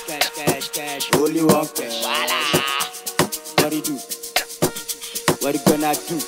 cash, cash, cash. Only one cash. What do you do? What you gonna do?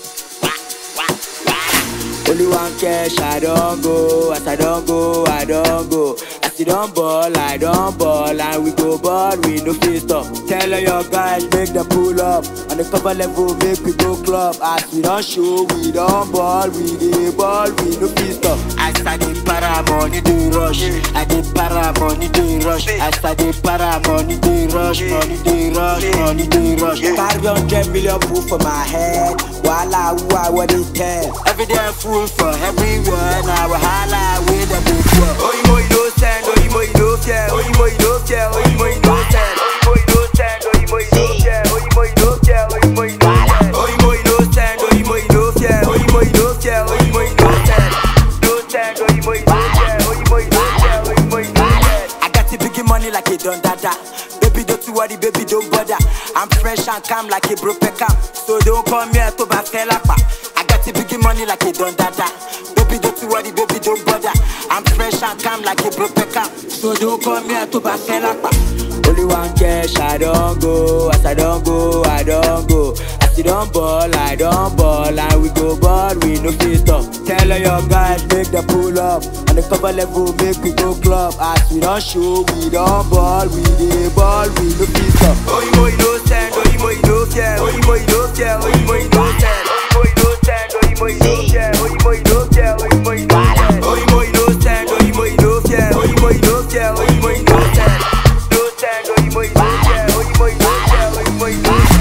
Only one cash, I don't go. As I don't go, I don't go. As you don't ball, I don't ball. And we go ball, we no fit stop. Tell all your guys, make them pull up. On the cover level, make we go club. As we don't show, we don't ball. We dey ball, we no fit stop. As I dey para, money dey rush. I dey para, money dey rush. As I dey para, money dey rush. Money dey rush, money dey rush. Carry hundred million proof for my head. Wala, who I what they tell. Every day fool for everywhere. Now wahala with the big world. Oyimo you no send, oyimo you no fear, oyimo you no fear, oyimo you no send. Oyimo you no send, oyimo you no fear, oyimo you no fear, oyimo you no send. Oyimo you no send, oyimo you no fear, oyimo you no fear, oyimo you no send. No send, oyimo you no fear, oyimo you no fear, oyimo you no send. I got the big money like a don dada. Baby don't you worry, baby don't bother. I'm fresh and calm like a broke cam. So don't come here to back lapa. I got the big money like a don dada. Baby don't you worry, baby don't bother. I'm fresh and calm like a broke cam. So don't come here to back lapa. Only one cash, I don't go. As I don't go, I don't go. As you don't ball, I don't ball. And we go ball, we no fit stop. Tell all your guys, make them pull up. On the cover level, make we go club. As we don't show, we don't ball. We dey ball, we no fit stop. Oyimo you no send, oyimo you no fear, oyimo you no fear, oyimo you no send. Oyimo you no send, oyimo you no fear, oyimo you no fear, oyimo you no send. Oyimo you no send, oyimo you no fear, oyimo you no fear, oyimo you no send. No send, oyimo you no fear, oyimo you no fear, oyimo you no send.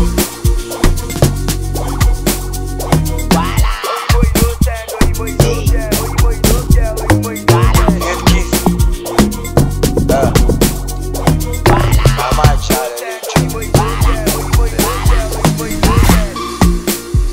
Oyimo you no send, oyimo you no fear, oyimo you no fear, oyimo you no send. Oyimo you no fear, oyimo you no fear, oyimo you no send.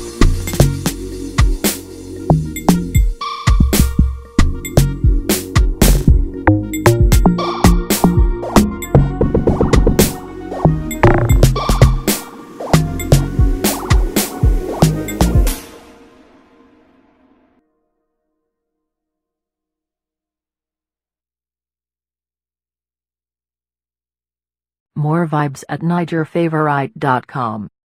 More vibes at NigerFavorite.com.